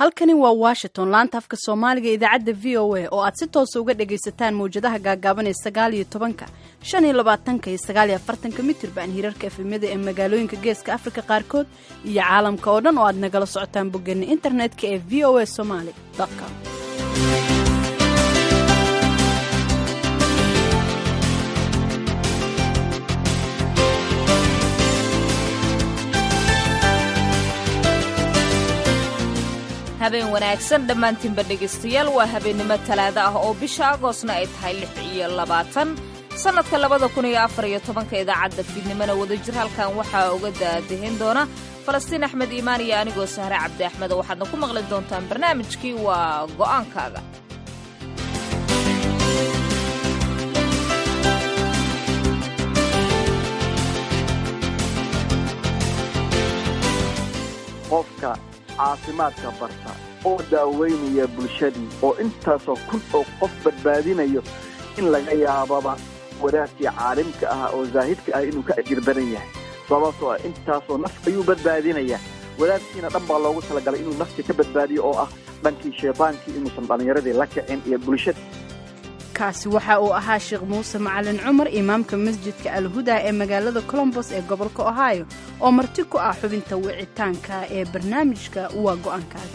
halkani waa washington laanta afka soomaaliga idaacadda v o a oo aad si toosa uga dhagaysataan mawjadaha gaagaaban ee sagaal iyo tobanka shan iyo labaatanka iyo sagaal iyo afartanka mitirban hirarka efemyada ee magaalooyinka geeska afrika qaarkood iyo caalamka oo dhan oo aad nagala socotaan boggeena internetka ee v o a somaali com habeen wanaagsan dhammaantiinba dhegaystayaal waa habeennimo talaado ah oo bisha agoosna ay tahay lix iyo labaatan sannadka labada kun iyo afar iyo tobanka idaacadda fiidnimona wadajir halkan waxaa uga daadahin doona falastiin axmed iimaan iyo anigoo sahre cabdi axmed waxaadna ku maqli doontaan barnaamijkii waa go'aankaaga qofka caafimaadka barta oo daaweynaya bulshadii oo intaasoo kun oo qof badbaadinayo in laga yaababa wadaadkii caalimka ah oo zaahidka ah inuu ka ajir badan yahay sababtoo ah intaasoo naf ayuu badbaadinayaa wadaadkiina dhan baa loogu talagalay inuu naftii ka badbaadiyo oo ah dhankii shaytaankii inuusan dhallinyaradii la kicin iyo bulshada kaasi waxa uu ahaa sheekh muuse macalin cumar imaamka masjidka alhuda ee magaalada colombos ee gobolka ohio oo marti ku ah xubinta wicitaanka ee barnaamijka waa go'aankaaga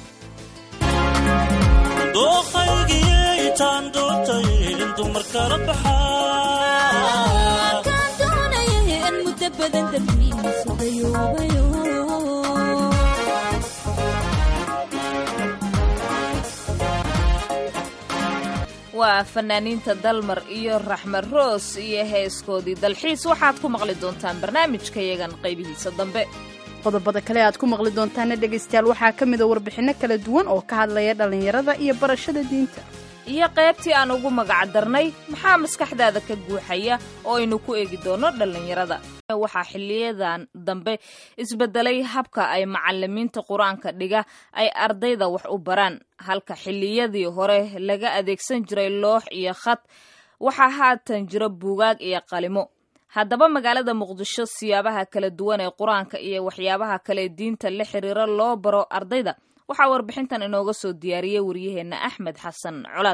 waa fanaaniinta dalmar iyo raxmed roos iyo heeskoodii dalxiis waxaad ku maqli doontaan barnaamijka yagan qaybihiisa dambe qodobada kale aad ku maqli doontaana dhegaystayaal waxaa ka mida warbixinno kala duwan oo ka hadlaya dhallinyarada iyo barashada diinta iyo qaybtii aan ugu magac darnay maxaa maskaxdaada ka guuxaya oo aynu ku eegi doono dhallinyarada waxaa xiliyadan dambe isbedelay habka ay macalimiinta qur-aanka dhiga ay ardayda wax u baraan halka xiliyadii hore laga adeegsan jiray loox iyo khad waxaa haatan jiro buugaag iyo qalimo haddaba magaalada muqdisho siyaabaha kala duwan ee qur-aanka iyo waxyaabaha kale diinta la xiriira loo baro ardayda waxaa warbixintan inooga soo diyaariyey waryaheenna axmed xasan colaad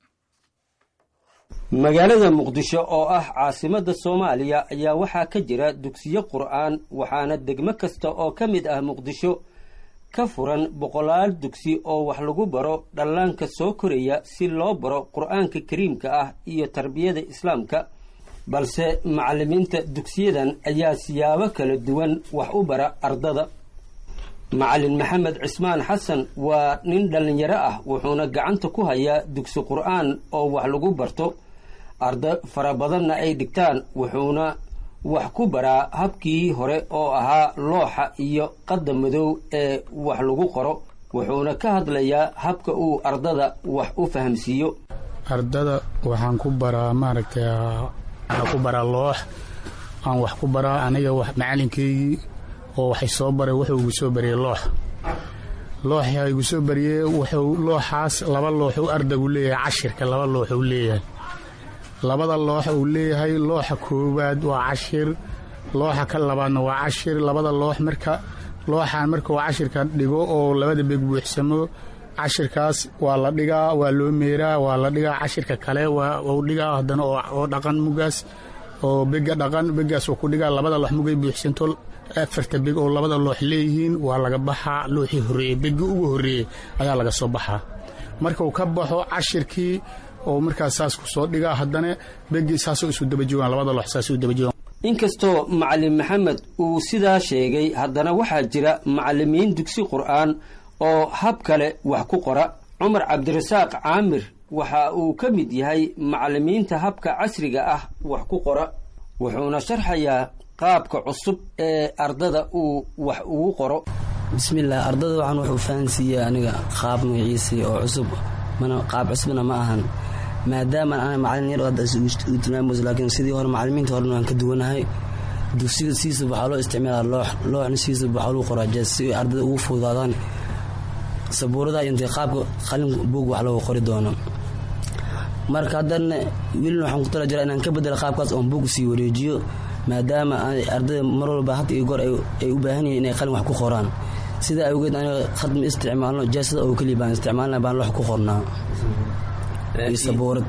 magaalada muqdisho oo ah caasimadda soomaaliya ayaa waxaa ka jira dugsiyo qur'aan waxaana degmo kasta oo ka mid ah muqdisho ka furan boqolaal dugsi oo wax lagu baro dhallaanka soo koraya si loo baro qur'aanka kariimka ah iyo tarbiyada islaamka balse macallimiinta dugsiyadan ayaa siyaabo kala duwan wax u bara ardada macallin maxamed cismaan xasan waa nin dhallinyaro ah wuxuuna gacanta ku hayaa dugsi qur'aan oo wax lagu barto arda fara badanna ay dhigtaan wuxuuna wax ku baraa habkii hore oo ahaa looxa iyo qadda madow ee wax lagu qoro wuxuuna ka hadlayaa habka uu ardada wax u fahamsiiyo ardada waxaan ku baraa maaragtay waxaan ku baraa loox aan wax ku baraa aniga macalinkeygii oo waxay soo baray wuxuu igu soo bariyey loox looxa igu soo bariyey wuxuu looxaas laba looxuu ardaygu leeyahay cashirka laba looxuu leeyahay labada loox uu leeyahay looxa koowaad waa cashir looxa ka labaadna waa cashir labada loox marka looxan markuu cashirka dhigo oo labada beg buuxsamo cashirkaas waa la dhigaa waa loo meeraa waa la dhigaa cashirka kale waa dhigaa haddana oo dhaqan mugaas oo bega dhaqan begaas uu ku dhigaa labada loox mugay buuxsanto afarta beg oo labada loox leeyihiin waa laga baxaa looxii horreeyey begi ugu horreeyey ayaa laga soo baxaa markuu ka baxo cashirkii oo markaas saas ku soo dhigaa haddana begi saasoo isu daba joogaan labada loox saasuu daba joogaan inkastoo macallin maxamed uu sidaa sheegay haddana waxaa jira macallimiin dugsi qur'aan oo hab kale wax ku qora cumar cabdirasaaq caamir waxa uu ka mid yahay macallimiinta habka casriga ah wax ku qora wuxuuna sharxayaa qaabka cusub ee ardada uu wax ugu qoro bismillaah ardada waxaan wuxuu fahansiiyey aniga qaab magaciisii oo cusub mana qaab cusubna ma ahan maadaama ana macallin yar hadda u tilmaamayso laakiin sidii hore macallimiinta horena waan ka duwanahay dugsiga siisa waxaa loo isticmaalaa loox looxna siisa waxaa lagu qoraa jees si ardada ugu fududaadaan sabuurada intay qaabka qalin buug wax loogu qori doono marka haddana welina waxaan ku tala jiraa inaan ka bedelo qaabkaas oon buug sii wareejiyo maadaama ardayda mar walba had iyo goor ay u baahan yihiin inay qalin wax ku qoraan sidaa awgeed aniga khad ma isticmaalno jeesada oo keliya baan isticmaalna baan loox ku qornaa iyo sabuurad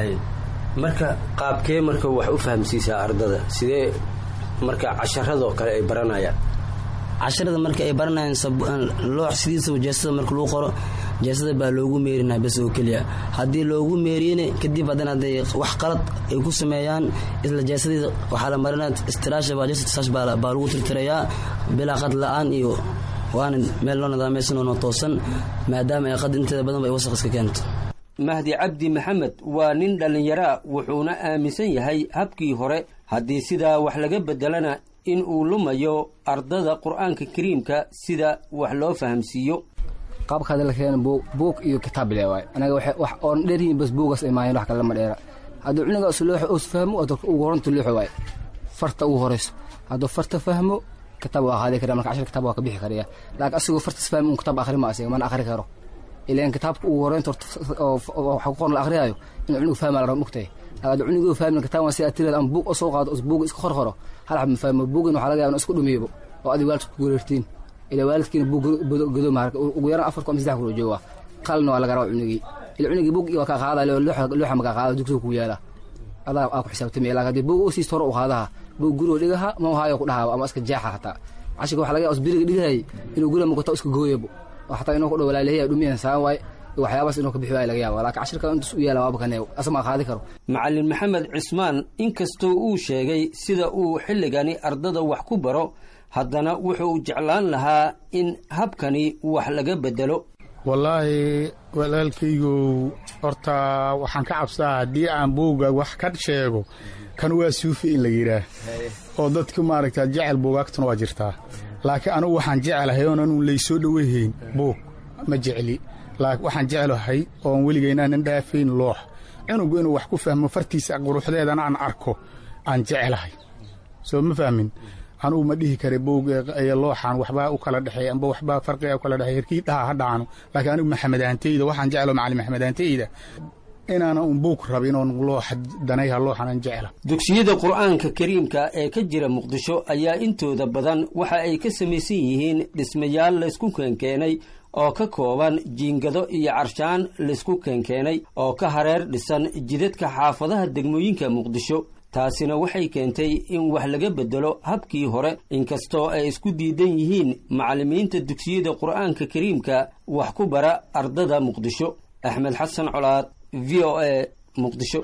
marka qaabkee marka wax u fahamsiisaa ardada sidee marka casharadoo kale ay baranayaan casharada marka ay baranayaan loox sidiisaba jeesada marka lagu qoro jeesada baa loogu meerinaa bes oo keliya haddii loogu meeriyena kadib haddana hadday wax qalad ay ku sameeyaan isla jeesadii waxaa la marinaa istiraasha baa jeesadasaas baa lagu tirtirayaa bilaa qad la-aan iyo waana meel loo nidaamaysan oo toosan maadaama ay qad inteeda badan ba ay wasaq iska keento mahdi cabdi maxamed waa nin dhallinyaraa wuxuuna aaminsan yahay habkii hore haddii sidaa wax laga beddelana in uu lumayo ardada qur-aanka kariimka sida wax loo fahamsiiyo qaabka hadda la keena buug iyo kitaab bile waay anaga wax oon dheeryihin bas buugaas ay maayeen wax kale lama dheera hadduu cunuga uslooxo us fahmo ugu horanta looxo waay farta ugu horeyso hadduu farta fahmo kitaab waa qaadi kara marka cashar kitaab waa ka bixi karaya laakiin asigoo fartas fahmi un kitaab akhri ma asiga mana akhri karo ilaan kitaabka ugu horeynta waxa ku qoran la akhriyaayo inuu cunugu fahmaa la raba mugtahay hadduu cunuguu fahmin kitaab waa sida tirada ama buug oo soo qaado buug iska qor qoro hal xab ma fahmo buugin waxaa laga yaaba in isku dhumiyobo oo adig waalidka ku gureertiin ilaa waalidkiina buug godo maarka ugu yaraan afar ku ama saddex kula jooga qalina waa laga rabaa cunugii ila cunugii buug waa kaa qaadaya looxa ma kaa qaada dugsiga ku yaala adaa aa ku xisaabtamaya laakiin haddii buug u siisto hore u qaadaha buug gurigoo dhigaha ma haayo ku dhahaaba ama iska jeexa hataa cashirka waxa laga yaaba biriga dhigahayay inuu guriga muqato iska gooyabo oo xataa inuu ku dhow walaalayahay dhumiyan saan waay waxyaabaas inuu ka bixi waaya laga yaaba laakiin cashirka intus u yaala waaba kaneew asama qaadi karo macallin maxamed cismaan inkastoo uu sheegay sida uu xilligani ardada wax ku baro haddana wuxuu jeclaan lahaa in habkani wax laga beddelo wallaahi walaalkaygow horta waxaan ka cabsaa haddii aan buugga wax ka sheego kan waa suufi in la yidhaah oo dadku maaragta jecel buugaagtuna waa jirtaa laakiin anugu waxaan jecelahay oon anu laysoo dhowehayn buug ma jecli waxaan jeclahay oon weligaynaanan dhaafayn loox cunugu inuu wax ku fahmo fartiisa quruxdeedana aan arko aan jecelahay soo ma fahmin anugu ma dhihi kara bowg iyo looxaan waxbaa u kala dhexeey amba waxbaa farqiga u kala dhexeey herkii dhaha ha dhaano laakiin anigu maxamadaantayda waxaan jeclo macallin maxamadaantayda inaana un buug rabin oon looxa danayha looxanan jecla dugsiyada qur-aanka kariimka ee ka jira muqdisho ayaa intooda badan waxa ay ka samaysan yihiin dhismayaal laysku keenkeenay oo ka kooban jiingado iyo carshaan laysku keenkeenay oo ka hareer dhisan jidadka xaafadaha degmooyinka muqdisho taasina waxay keentay in wax laga beddelo habkii hore inkastoo ay isku diidan yihiin macallimiinta dugsiyada qur-aanka kariimka wax ku bara ardada muqdisho axmed xasan colaad v o a muqdisho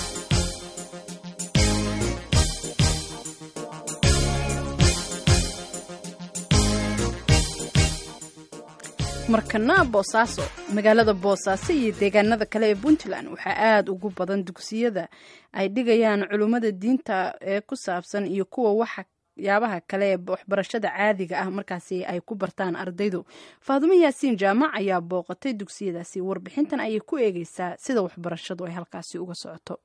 markana boosaaso magaalada boosaaso iyo deegaanada kale ee puntland waxaa aada ugu badan dugsiyada ay dhigayaan culummada diinta ee ku saabsan iyo kuwa waxyaabaha kale ee waxbarashada caadiga ah markaasi ay ku bartaan ardaydu faadumo yaasiin jaamac ayaa booqatay dugsiyadaasi warbixintan ayay ku eegeysaa sida waxbarashadu ay halkaasi uga socoto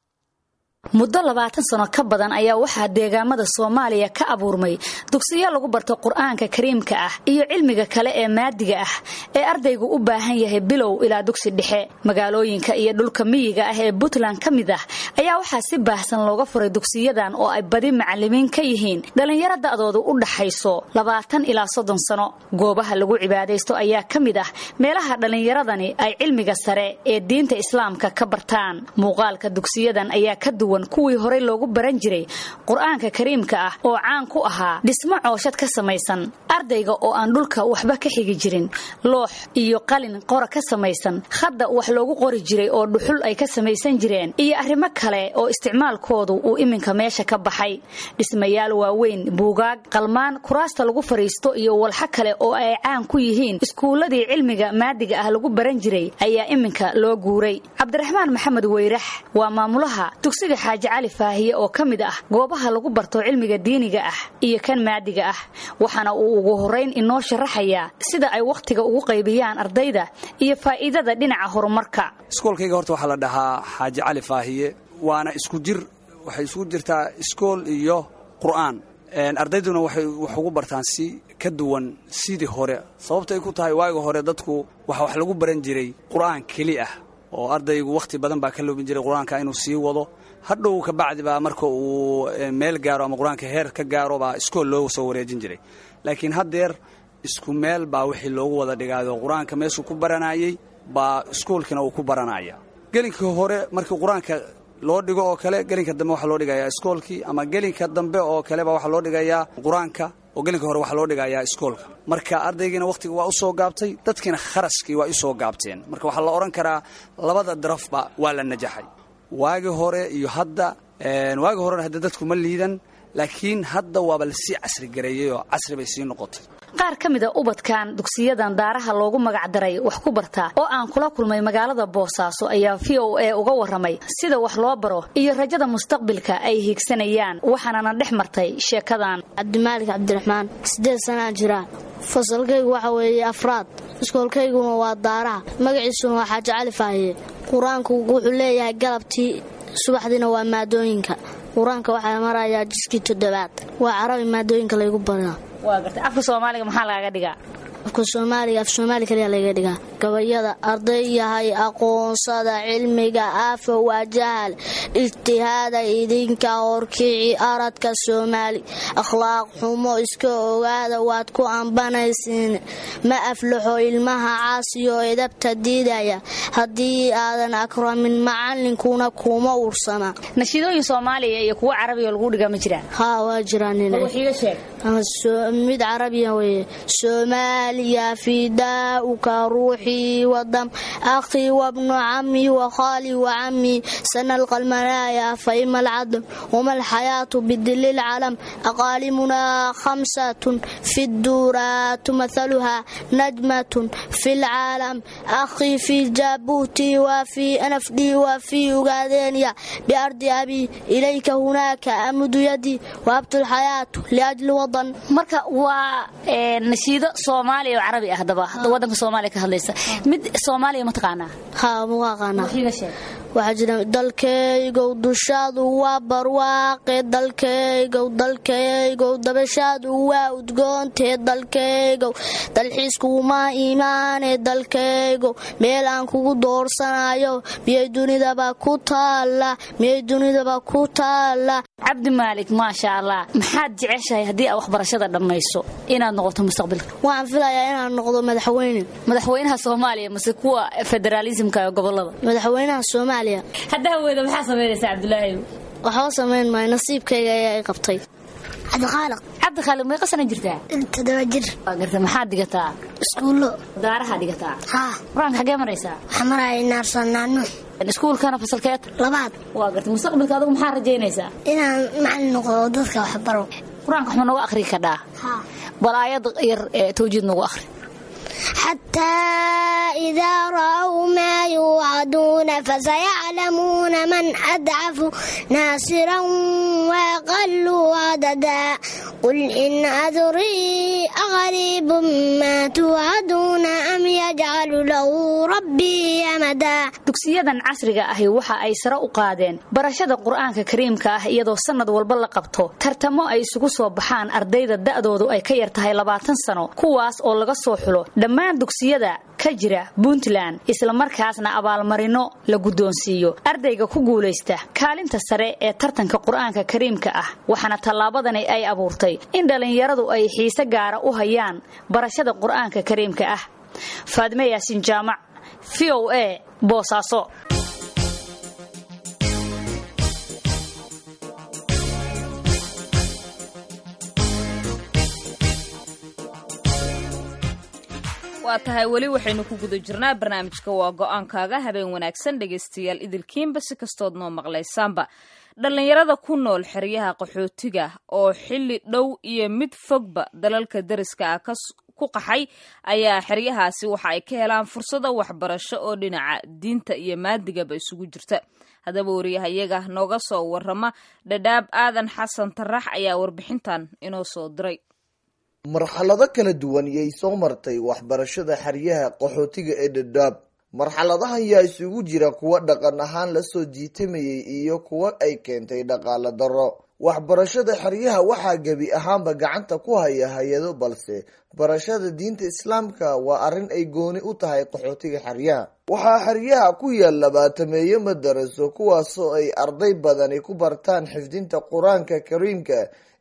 muddo labaatan sano ka badan ayaa waxaa deegaamada soomaaliya ka abuurmay dugsiyo lagu barto qur-aanka kariimka ah iyo cilmiga kale ee maadiga ah ee ardaygu u baahan yahay bilow ilaa dugsi dhexe magaalooyinka iyo dhulka miyiga ah ee puntland ka mid ah ayaa waxaa si baahsan looga furay dugsiyadan oo ay badi macalimiin ka yihiin dhallinyaro da'doodu u dhaxayso labaatan ilaa soddon sano goobaha lagu cibaadaysto ayaa ka mid ah meelaha dhallinyaradani ay cilmiga sare ee diinta islaamka ka bartaan muuqaalka dugsiyadan ayaa ka duwan kuwii horey loogu baran jiray qur-aanka kariimka ah oo caan ku ahaa dhismo cooshad ka samaysan ardayga oo aan dhulka waxba ka xigi jirin loox iyo qalin qora ka samaysan hadda wax loogu qori jiray oo dhuxul ay ka samaysan jireen iyo arrimo kale oo isticmaalkoodu uu iminka meesha ka baxay dhismayaal waaweyn buugaag qalmaan kuraasta lagu fadhiisto iyo walxo kale oo ay caan ku yihiin iskuulladii cilmiga maadiga ah lagu baran jiray ayaa iminka loo guuray cabdiraxmaan maxamed weyrax waa maamulaha dugsiga xaaji cali faahiye oo ka mid ah goobaha lagu barto cilmiga diiniga ah iyo kan maadiga ah waxaana uu ugu horeyn inoo sharaxayaa sida ay wakhtiga ugu qaybiyaan ardayda iyo faa'iidada dhinaca horumarka iskoolkayga horta waxaa la dhahaa xaaji cali faahiye waana isku jir waxay isugu jirtaa iskool iyo qur'aan ardayduna waxay wax ugu bartaan si ka duwan sidii hore sababta ay ku tahay waaga hore dadku waxa wax lagu baran jiray qur'aan keli ah oo ardaygu wakhti badan baa ka loobin jiray qur-aanka inuu sii wado hadhow kabacdi baa marka uu meel gaaro ama qur-aanka heer ka gaaro baa iskool loo soo wareejin jiray laakiin haddeer isku meel baa wixii loogu wada dhigaayo qur-aanka meeshuu ku baranayey baa iskuolkina uu ku baranaya gelinka hore markii qur-aanka loo dhigo oo kale gelinka dambe waxaa loo dhigayaa iskoolkii ama gelinka dambe oo kaleba waxaa loo dhigayaa qur-aanka oo gelinka hore waxaa loo dhigayaa iskoolka marka ardaygiina wakhtiga waa u soo gaabtay dadkiina kharashkii waa u soo gaabteen marka waxaa la odhan karaa labada darafba waa la najaxay waagi hore iyo hadda waagi horena hadda dadku ma liidan laakiin hadda waaba lasii casri gareeyey oo casri bay sii noqotay qaar ka mid a ubadkan dugsiyadan daaraha loogu magacdaray wax ku bartaa oo aan kula kulmay magaalada boosaaso ayaa v o a uga warramay sida wax loo baro iyo rajada mustaqbilka ay hiigsanayaan waxaanana dhex martay sheekadan cabdimaalik cabdiraxmaan siddeed sanaa jira fasalkaygu waxa weeye afraad iskoolkayguna waa daaraha magaciisuna waa xaaji cali faahiye qur-aanku wuxuu leeyahay galabtii subaxdiina waa maadooyinka qur-aanka waxaa marayaa jiskii toddobaad waa carabi maadooyinka laygu baraa waa gartay afka soomaaliga maxaa lagaga dhigaa afka soomaaliga af soomaali kaliya laga dhigaa gabayada arday yahay aqoonsada cilmiga aafa waa jahal ijtihaada idinka horkici aradka soomaali akhlaaq xumo iska ogaada waad ku ambanaysiin ma aflaxo ilmaha caasiyo edabta diidaya haddii aadan akramin macallinkuna kuma ursana nashiidooyin soomaaliya iyo kuwo carabiga lagu dhigaa ma jiraan haa waa jiraan mid carabiya weye soomaaliya fidaauka ruuxii wadam akhii wabnu cammi wakhaali wacammi sana alqalmanaaya faima alcadl wama alxayaatu bidili lcalam aqaalimuna khamsatun fi duuraatu mathaluha najmatun fi lcaalam akhii fi jaabuuti wa fi anafdhi wa fi ugaadeenya biardi abi ilayka hunaaka amudu yadi waabtu lxayaatu liajli wadan marka waa nashiido soomaaliya oo carabi ah daba wadanka soomaaliya ka hadlaysa mid soomaaliya ma taqaanaa haa ma aqaanaa waxaa jira dalkaygow dushaadu waa barwaaqe dalkaygow dalkaygow dabashaadu waa udgoontee dalkaygow dalxiiskuma imaane dalkaygow meel aan kugu doorsanayo miyay dunidaba ku taalla miyay dunidaba ku taalla cabdi maalik maasha allah maxaad jeceshahay haddii aad waxbarashada dhammayso inaad noqoto mustaqbalka waxaan filayaa inaan noqdo madaxweyne madaxweynaha soomaaliya mase kuwa federaalismka ee gobolada madaxweynaha soomaaliya hadda haweyda maxaa samaynaysaa cabdulaahi waxba samayn maayo nasiibkayga ayaa i qabtay cabdikhaalaq cabdikhaalaq meeqa sana jirtaa todoba jir waa garta maxaad dhigataa iskuullo daaraha dhigataa haa qur-aanka xagee maraysaa waxaa maraya naarsannaano iskuulkana fasalkeed labaad waa garta mustaqbalka adigu maxaa rajaynaysaa inaan macallin noqdo oo dadka wax baro qur-aanka waxma noogu akhri kadhaa haa bal aayad yar ee tawjiid noogu akhri حتى إذا رأوا ما يوعدون فسيعلمون من أضعف ناصرا وأقل عددا قل إن أدري أغريب ما توعدون أم يجعل له ربي أمدا dugsiyadan casriga ahi waxa ay sare u qaadeen barashada qur-aanka kariimka ah iyadoo sannad walba la qabto tartamo ay isugu soo baxaan ardayda da'doodu ay ka yar tahay labaatan sano kuwaas oo laga soo xulo dhammaan dugsiyada ka jira puntland islamarkaasna abaalmarino la guddoonsiiyo ardayga ku guulaysta kaalinta sare ee tartanka qur-aanka kariimka ah waxaana tallaabadani ay abuurtay in dhallinyaradu ay xiise gaara u hayaan barashada qur-aanka kariimka ah faadime yaasin jaamac v o a boosaaso waa tahay weli waxaynu ku guda jirnaa barnaamijka waa go-aankaaga habeen wanaagsan dhegaystayaal idilkiinba si kastood noo maqlaysaanba dhallinyarada ku nool xeryaha qaxootiga oo xilli dhow iyo mid fogba dalalka dariska ah ku qaxay ayaa xeryahaasi waxa ay ka helaan fursado waxbarasho oo dhinaca diinta iyo maadigaba isugu jirta haddaba wariyahayaga nooga soo warrama dhadhaab aadan xasan tarax ayaa warbixintan inoo soo diray marxalado kala duwan yay soo martay waxbarashada xeryaha qaxootiga ee dhadhaab marxaladahan yaa isugu jira kuwo dhaqan ahaan lasoo jiitamayay iyo kuwo ay keentay dhaqaale darro waxbarashada xeryaha waxaa gebi ahaanba gacanta ku haya hay-ado balse barashada diinta islaamka waa arrin ay gooni u tahay qaxootiga xeryaha waxaa xeryaha ku yaal labaatameeyo madaraso kuwaasoo ay arday badani ku bartaan xifdinta qur-aanka kariimka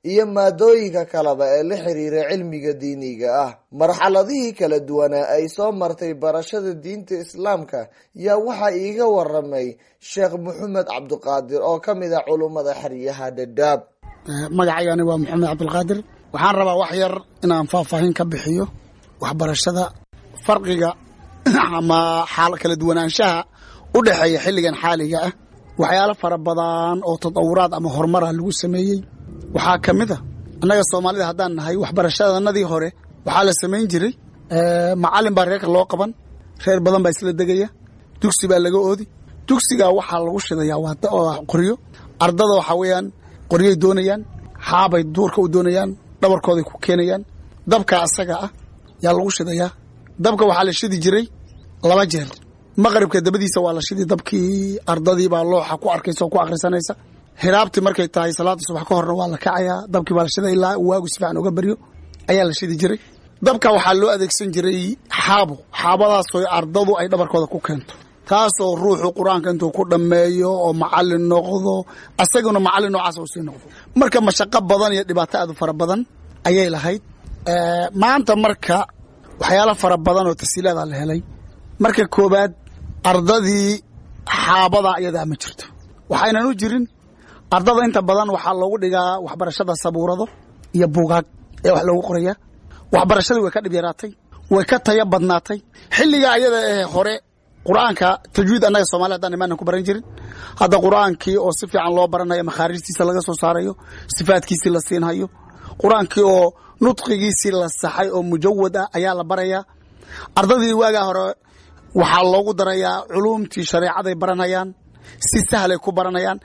iyo maadooyinka kaleba ee la xiriira cilmiga diiniga ah marxaladihii kala duwanaa ay soo martay barashada diinta islaamka yaa waxaa iiga waramay sheekh maxamed cabdiqaadir oo ka mid ah culummada xeryaha dhadhaab magacaygani waa maxamed cabdilqaadir waxaan rabaa wax yar inaan faahfaahin ka bixiyo waxbarashada farqiga ama xaal kala duwanaanshaha u dhexeeya xilligan xaaliga ah waxyaalo fara badan oo tadawuraad ama horumara lagu sameeyey waxaa ka mid a annaga soomaalida haddaan nahay waxbarashadanadii hore waxaa la samayn jiray macalin baa reerka loo qaban reer badan baa isla degaya dugsi baa laga oodi dugsigaa waxaa lagu shidayaa waa qoryo ardada waxaa weeyaan qoryay doonayaan xaabay duurka u doonayaan dhabarkooday ku keenayaan dabka asaga ah yaa lagu shidayaa dabka waxaa la shidi jiray laba jeer maqribka dabadiisa waa la shidi dabkii ardadii baa looxa ku arkaysa oo ku akhrisanaysa hiraabtii markay tahay salaada subax ka horna waa la kacayaa dabkii baa la shida ilaa waagu si fiican uga baryo ayaa la shidi jiray dabka waxaa loo adeegsan jiray xaabo xaabadaasoo ardadu ay dhabarkooda ku keento taasoo ruuxu qur-aanka intuu ku dhammeeyo oo macalin noqdo asaguna macalin noocaas uu sii noqdo marka mashaqo badan iyo dhibaato aad u fara badan ayay lahayd maanta marka waxyaalo fara badan oo tasiilaada la helay marka koobaad ardadii xaabada iyadaa ma jirto waxaynan u jirin ardada inta badan waxaa loogu dhigaa waxbarashada sabuurado iyo buugaag ee wax loogu qoraya waxbarashadii way ka dhib yaraatay way ka taya badnaatay xilliga ayada ee hore qur-aanka tajwiid annaga soomali haddaan imaanan ku baran jirin hadda qur-aankii oo si fiican loo baranayo makhaarijtiisa laga soo saarayo sifaadkiisii la siinhayo qur-aankii oo nudqigiisii la saxay oo mujawad ah ayaa la barayaa ardadii waagaa hore waxaa loogu darayaa culuumtii shareecaday baranayaan si sahlay ku baranayaan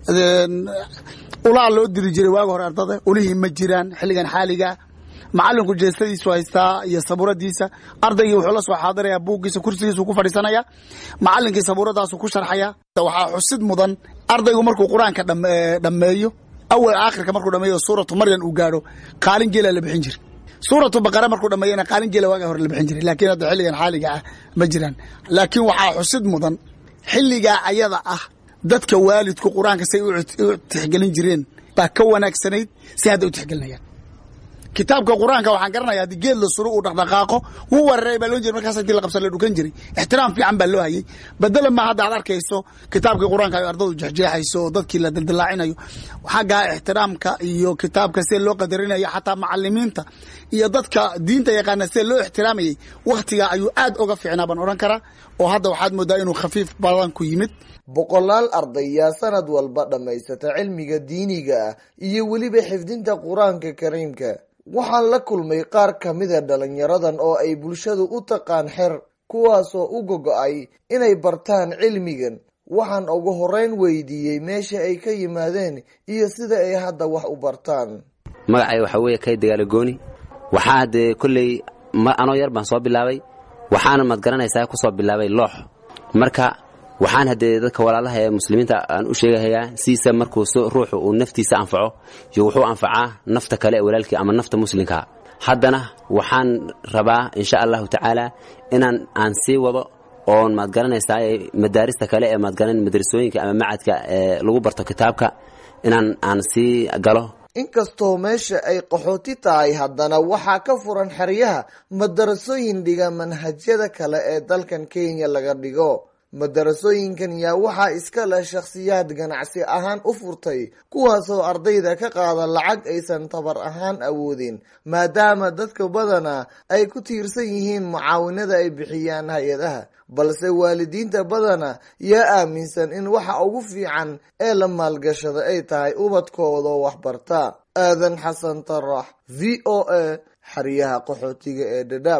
ulaa loo diri jiray waaga hore ardada ulihii ma jiraan xilligan xaaligaa macalinku jeestadiisu haystaa iyo sabuuradiisa ardaygii wuxuu la soo xaadiraya buuggiisa kursigiisu ku fadhiisanaya macalinkii sabuuradaasu ku sharxaya waxaa xusid mudan ardaygu markuu qur-aanka dhammeeyo awal aakhirka markuu dhameeyo suuratu maryan uu gaadho qaalin geela la bixin jira suuratu baqara markuu dhameeyana qaalin geela waaga hore la bixin jiray laakiin hadda xilligan xaaliga ah ma jiraan laakiin waxaa xusid mudan xilligaa ayada ah dadka waalidku qur-aanka say u tixgelin jireen baa ka wanaagsanayd si hadda u tixgelinayaan kitaabka qur-aanka waxaan garanaya haddii geed la suro uu dhaqdhaqaaqo wuu weeraray baa loo jira markaas intii la qabsan la dhukan jiray ixtiraam fiican baa loo hayay badela ma hadda aad arkayso kitaabkii qur-aanka ay ardadu jexjeexayso oo dadkii la dildilaacinayo xaggaa ixtiraamka iyo kitaabka see loo qadarinayo xataa macalimiinta iyo dadka diinta yaqaana see loo ixtiraamayay wakhtigaa ayuu aad uga fiicnaa baan odhan karaa oo hadda waxaad moodaa inuu khafiif badan ku yimid boqolaal arday yaa sanad walba dhammaysata cilmiga diiniga ah iyo weliba xifdinta qur-aanka kariimka waxaan la kulmay qaar ka mida dhalinyaradan oo ay bulshadu u taqaan xer kuwaasoo u gogo-ay inay bartaan cilmigan waxaan ugu horeyn weydiiyey meesha ay ka yimaadeen iyo sida ay hadda wax u bartaan magacay waxaa weeye kay dagaalo gooni waxaa dee kolley anoo yar baan soo bilaabay waxaana maad garanaysaa ku soo bilaabay loox marka waxaan haddee dadka walaalaha ee muslimiinta aan u sheegahayaa siisa markuu ruuxu uu naftiisa anfaco iyo wuxuu anfacaa nafta kale ee walaalkii ama nafta muslimkaa haddana waxaan rabaa insha allahu tacaala inaan aan sii wado oon maad garanaysaa madaarista kale ee maadgaran madrasooyinka ama macadka ee lagu barto kitaabka inaan aan sii galo inkastoo meesha ay qaxooti tahay haddana waxaa ka furan xeryaha madarasooyin dhiga manhajyada kale ee dalkan kenya laga dhigo madarasooyinkan yaa waxaa iska leh shakhsiyaad ganacsi ahaan u furtay kuwaasoo ardayda ka qaada lacag aysan tabar ahaan awoodin maadaama dadka badana ay ku tiirsan yihiin mucaawinada ay bixiyaan hay-adaha balse waalidiinta badana yaa aaminsan in waxa ugu fiican ee la maalgashada ay tahay ubadkoodoo waxbarta aadan xasan tarax v o a xeryaha qaxootiga ee dhadhaab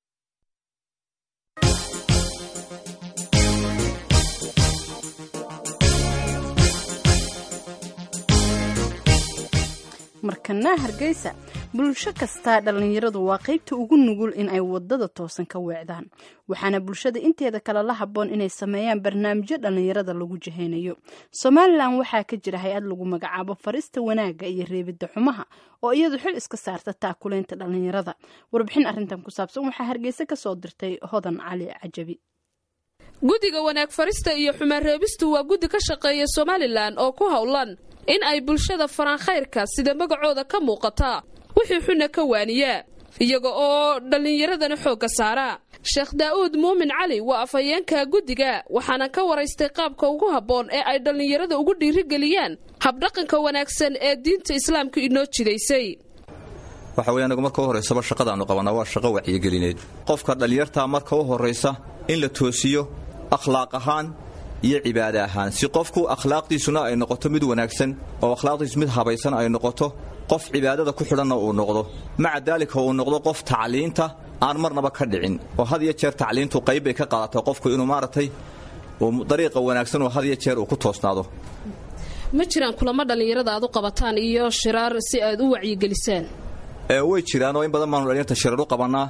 markana hargeysa bulsho kastaa dhallinyaradu waa qaybta ugu nugul in ay wadada toosan ka weecdaan waxaana bulshada inteeda kale la habboon inay sameeyaan barnaamijyo dhallinyarada lagu jahaynayo somalilan waxaa ka jira hay-ad lagu magacaabo farista wanaagga iyo reebidda xumaha oo iyadu xil iska saarta taakulaynta dhallinyarada warbixin arrintan ku saabsan waxaa hargeysa kasoo dirtay hodan cali cajabi guddiga wanaag farista iyo xumaan reebistu waa guddi ka shaqeeya somalilan oo ku howlan in ay bulshada faraan khayrka sida magacooda ka muuqata wixii xunna ka waaniyaa iyaga oo dhallinyaradana xoogga saara sheekh daa'uud muumin cali waa afhayeenka guddiga waxaana ka waraystay qaabka ugu habboon ee ay dhallinyarada ugu dhiirigeliyaan habdhaqanka wanaagsan ee diinta islaamka inoo jidaysay waxa weye anagu marka u horraysaba shaqadaannu qabannaa waa shaqo wacyigelineed qofka dhallinyartaa marka u horraysa in la toosiyo akhlaaq ahaan iyo cibaade ahaan si qofku akhlaaqdiisuna ay noqoto mid wanaagsan oo akhlaaqdiisu mid habaysan ay noqoto qof cibaadada ku xidhanna uu noqdo maca daalika uu noqdo qof tacliinta aan marnaba ka dhicin oo had iyo jeer tacliintu qayb bay ka qaadataa qofku inuu maaragtay dariiqa wanaagsan oo had iyo jeer uu ku toosnaado ma jiraan kulamo dhallinyarada aad u qabataan iyo shiraar si aad u wacyigelisaan way jiraan oo in badan baanu dhallinyarta shirar u qabannaa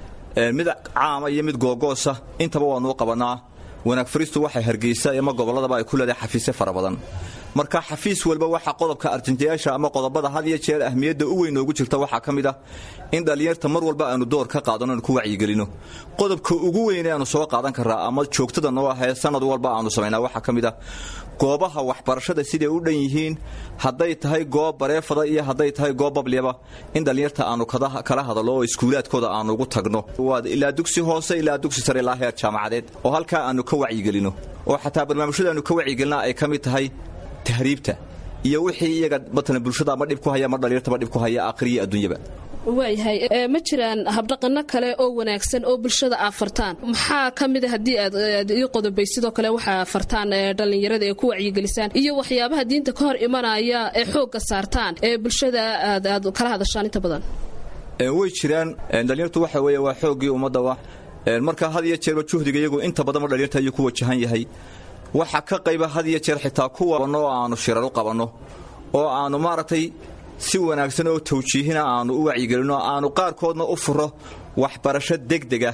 mid caama iyo mid googoosa intaba waannu u qabannaa wanaag fariistu waxay hargeysa ama gobolladaba ay ku leedahay xafiisyo fara badan marka xafiis walba waxaa qodobka arjantayaasha ama qodobada had iyo jeer ahmiyadda u weyn noogu jirta waxaa ka mid ah in dhallinyarta mar walba aanu door ka qaadano aanu ku wacyigelino qodobka ugu weyn ee aanu soo qaadan karraa ama joogtada noo ahee sanad walba aanu samaynaa waxaa ka mid ah goobaha waxbarashada siday u dhan yihiin hadday tahay goob bareefada iyo hadday tahay goob babliyaba in dhallinyarta aanu kala hadallo oo iskuulaadkooda aanu ugu tagno ilaa dugsi hoose ilaa dugsi sare ilaa heer jaamacadeed oo halkaa aanu ka wacyigelino oo xataa barnaamijyada aanu ka wacyigelina ay ka mid tahay tahriibta iyo wixii iyaga matalan bulshada ama dhib ku haya ama dhallinyartaba dhib ku haya aakhiriya adduunyaba waayahay ma jiraan habdhaqano kale oo wanaagsan oo bulshada aad fartaan maxaa ka mid a haddii aad ii qodobay sidoo kale waxaa fartaan dhallinyarada ee ku wacyigelisaan iyo waxyaabaha diinta ka hor imanaya ee xoogga saartaan ee bulshada aad kala hadashaan inta badan way jiraan dhallinyartu waxa weeye waa xooggii ummadda wa marka had iyo jeerba juhdiga iyagu inta badanba dhallinyarta ayuu ku wajahan yahay waxaa ka qayba had iyo jeer xitaa kuwabanno oo aanu shirar u qabanno oo aanu maaragtay si wanaagsan oo tawjiihina aanu u wacyigelinno aanu qaarkoodna u furo waxbarasho degdega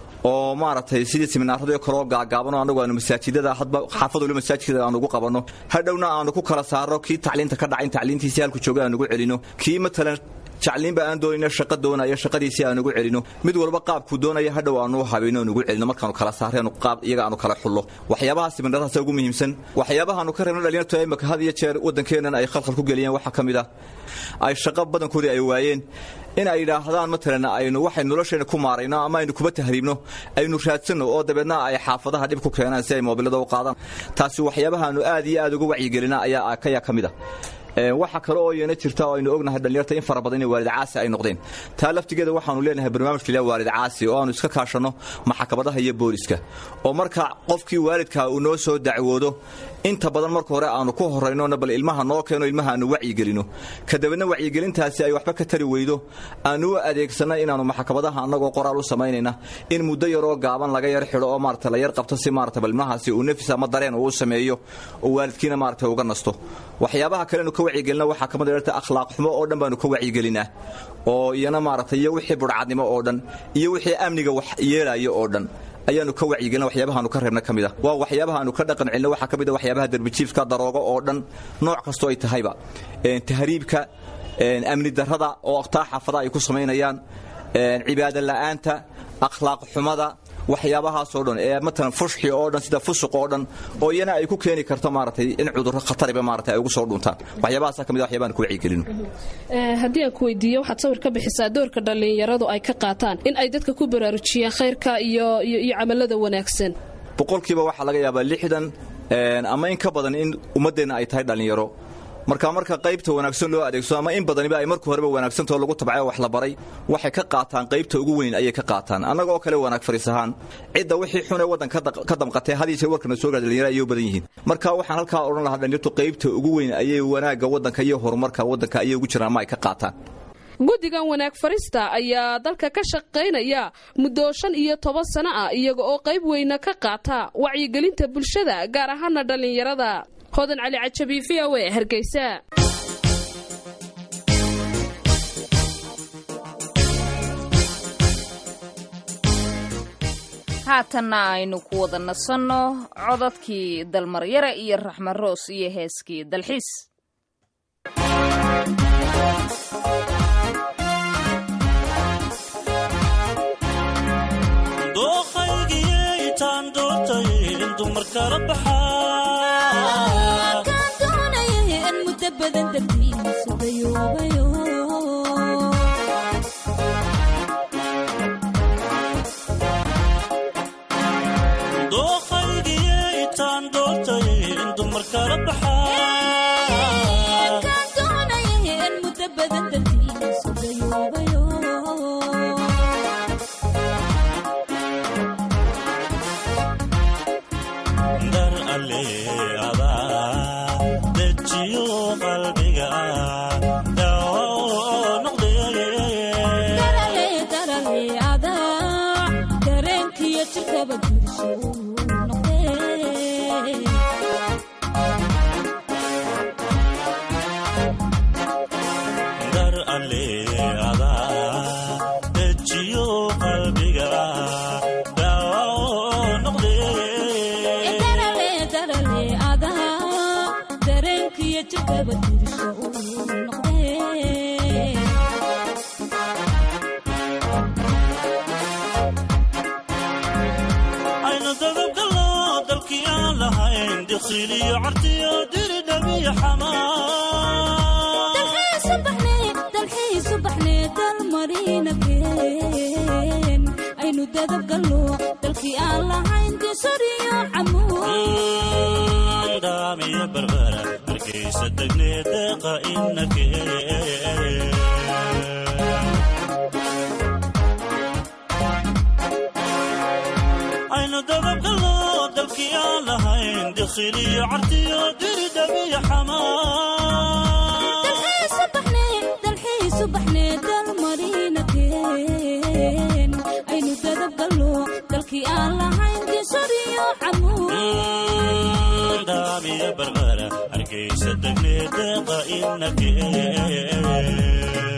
oo maaragtay sidii siminaarada kaloo gaagaabanoo annagu aanu masaajidada hadba xaafad waliba masaajidada aanu ugu qabanno hadhowna aanu ku kala saarno kii tacliinta ka dhacin tacliintiisii halku jooga aan ugu celinno kii matalan jacliinba aan doonayna shaqa doonaya shaqadiisii aan ugu celino mid walba qaabkuu doonaya hadhow aanu habayno aan ugu celino markaanu kala saareen qaab iyaga aanu kala xullo waxyaabaha siminaradaas ugu muhiimsan waxyaabahaanu ka reebno dhalinyartu imaka had iyo jeer waddankeennan ay khalkhal ku geliyeen waxaa ka mid ah ay shaqo badankoodii ay waayeen in ay yidhaahdaan matalan aynu waxay nolosheenna ku maarayno ama aynu kuba tahriibno aynu raadsanno oo dabeedna ay xaafadaha dhib ku keenaan si ay moobilada u qaadaan taasi waxyaabahaanu aad iyo aad uga wacyigelina ayaa kayaa ka mid ah waxa kale oo iyana jirta oo aynu ognahay dhallinyarta in fara badan inay waalid caasi ay noqdeen taa laftigeeda waxaanu leenahay barnaamijka ilaa waalid caasi oo aanu iska kaashanno maxkamadaha iyo booliska oo marka qofkii waalidka uu noo soo dacwoodo inta badan marka hore aanu ku horaynona bal ilmaha noo keeno ilmaha aanu wacyigelino kadibna wacyigelintaasi ay waxba ka tari weydo aanu u adeegsanna inaanu maxkamadaha annagoo qoraal u samaynayna in muddo yaroo gaaban laga yar xidho oo maarata la yar qabto si maarata bal ilmahaasi uu nafis ama dareen uu sameeyo oo waalidkiina maarata uga nasto waxyaabaha kalenu ka wacyigelina waxaa kamid dhalta akhlaaq xumo oo dhan baanu ka wacyigelinaa oo iyana maarata iyo wixii budhcadnimo oo dhan iyo wixii amniga wax yeelayo oo dhan ayaanu ka wacyigelina waxyaabahaanu ka reebna ka mid ah waa waxyaabahaanu ka dhaqan celina waxaa ka mid a waxyaabaha derbijiifka daroogo oo dhan nooc kastoo ay tahayba tahriibka amni darrada oo taa xaafada ay ku samaynayaan cibaado la'aanta akhlaaq xumada waxyaabahaasoo dhan ee matalan fushxi oo dhan sida fusuq oo dhan oo iyana ay ku keeni karto maaragtay in cudurro khatariba maarata ay ugu soo dhuntaan waxyaabahaasa ka mid a waxyaabahan ku wacyigelino haddii aan ku weydiiyo waxaad sawir ka bixisaa doorka dhallinyaradu ay ka qaataan in ay dadka ku baraarujiyaan khayrka iyo iyo camalada wanaagsan boqolkiiba waxaa laga yaabaa lixdan ama in ka badan in ummaddeenna ay tahay dhallinyaro marka marka qaybta wanaagsan loo adeegsado ama in badaniba ay marka horeba wanaagsantao lagu tabcayo wax la baray waxay ka qaataan qaybta ugu weyn ayay ka qaataan annagoo kale wanaag fariis ahaan cidda wixii xunee waddan ka damqatay had yeeshee warkana soo gaar dhalinyaro ayay u badan yihiin marka waxaan halkaa odhan lahaa dhalinyartu qaybta ugu weyn ayay wanaagga waddanka iyo horumarka waddanka ayay ugu jiraan ama ay ka qaataan guddigan wanaag farista ayaa dalka ka shaqaynaya muddo shan iyo toban sano ah iyaga oo qayb weyna ka qaata wacyigelinta bulshada gaar ahaana dhallinyarada hodan cali cajabi v o e hargeysa haatanna aynu ku wada nasanno codadkii dalmaryare iyo raxma roos iyo heeskii dalxiis dookhaygiitaan doortay in dumar kala baxaa doonayay in muddo badan dartiisa dayoobayo dooqaygiyay taan doortay in dumar kala baxaa kaan doonayeen muddo badan dartiisa dayoobayo dar alle adaa dejiyo qalbiga daawo noqdee darale darale adaa dareenkiyo jirkaba gursho noqdee dar alle adaa dejiyo qalbiga daawo noqdee darale darale adaa dareenkiyo jirkaba gursho noqdee aynu dababgallo dalkii aan lahayn dikhiliyo cartiyo diri dhabiyo xamaa dalxiisu baxnee dalxiisu baxnee dalmarina keen aynu dadab gallo dalkii aan lahayn disoriyo camuud daamiyo barbara hargeysa degnee deeqa inakee aynu dababgallo dalkii aan lahayn dikhiliyo cartiyo diri dhabiyo xamaa dalxiisu baxnee dalxiisu baxnee dalmarina keen aynu dadab gallo dalkii aan lahayn disoriyo camuud daamiyo barbara hargeysa degnee deeqa inakee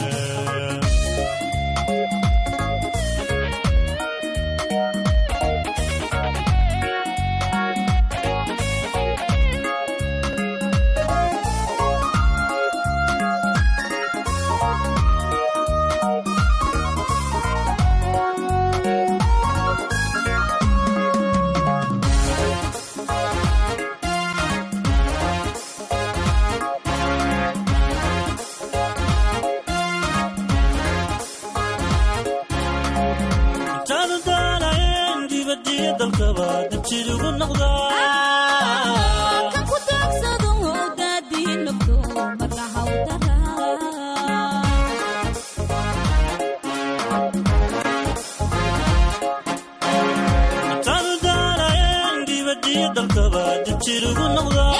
intaanu daalayn dibadiyo dalkaba dabjid ugu noqdaa kan ku daagsado daadii nafto marna hawdara intaanu daalayn dibadiyo dalkaba dabjid ugu noqdaa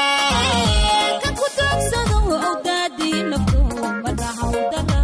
kan ku daagsado daadii nafto marna hawdara